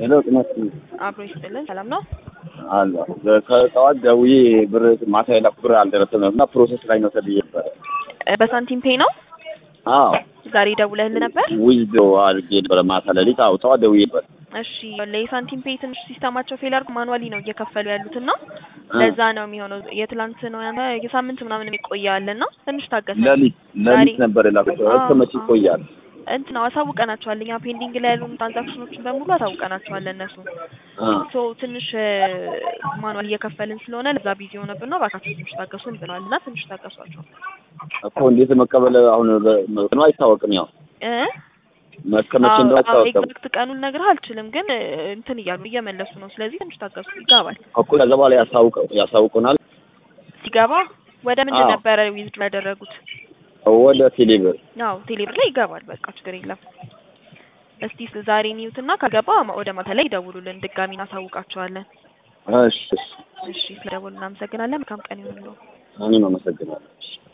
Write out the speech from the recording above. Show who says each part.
Speaker 1: ሄሎ ጥናት
Speaker 2: አብሮ ይስጥልን። ሰላም ነው?
Speaker 1: አለ ከጠዋት ደውዬ ብር ማታ የላኩ ብር አልደረሰም እና ፕሮሰስ ላይ ነው ተብዬ ነበረ።
Speaker 2: እ በሳንቲም ፔይ ነው
Speaker 1: አዎ
Speaker 2: ዛሬ ደውለህል ነበር?
Speaker 1: ዊዝዶ አድርጌ ነበረ ማታ ሌሊት። አዎ ጠዋት ደውዬ ነበር።
Speaker 2: እሺ የሳንቲም ፔይ ትንሽ ሲስተማቸው ፌል አድርጎ ማኑዋሊ ነው እየከፈሉ ያሉት እና ለዛ ነው የሚሆነው። የትላንት ነው ያንተ የሳምንት ምናምን የሚቆያል እና ትንሽ ታገሰ።
Speaker 1: ሌሊት ሌሊት ነበር የላኩት። እስከ መቼ ይቆያል?
Speaker 2: እንትን ነው አሳውቀናቸዋል። እኛ ፔንዲንግ ላይ ያሉ ትራንዛክሽኖችን በሙሉ አሳውቀናቸዋል እነሱ
Speaker 1: አ
Speaker 2: ሶ ትንሽ ማኑዋል እየከፈልን ስለሆነ ለዛ ቢዚ ሆነብን ነው። እባካችሁ ትንሽ ታገሱን ብለዋል እና ትንሽ ታገሷቸው
Speaker 1: እኮ እንዴት መቀበል አሁን ነው አይታወቅም። ያው
Speaker 2: እ
Speaker 1: እስከመቼ እንደው አይታወቅም
Speaker 2: ኤግዛክት ቀኑን ነግርህ አልችልም፣ ግን እንትን እያሉ እየመለሱ ነው። ስለዚህ ትንሽ ታገሱ። ይገባል።
Speaker 1: እኮ ከዛ በኋላ ያሳውቀው ያሳውቁናል።
Speaker 2: ሲገባ ወደ ምንድን
Speaker 1: አዎ።
Speaker 2: ነበረ ዊዝድሮ ያደረጉት?
Speaker 1: ወደ ቴሌብር
Speaker 2: አዎ ቴሌብር ላይ ይገባል። በቃ ችግር የለም። እስቲ ዛሬ ኒውትና ከገባ ወደ ማታ ላይ ይደውሉልን፣ ድጋሚ እናሳውቃቸዋለን።
Speaker 1: እሺ እሺ።
Speaker 2: እሺ ስለደወሉ እናመሰግናለን። መልካም ቀን ይሁንልዎ።
Speaker 1: እኔም አመሰግናለሁ።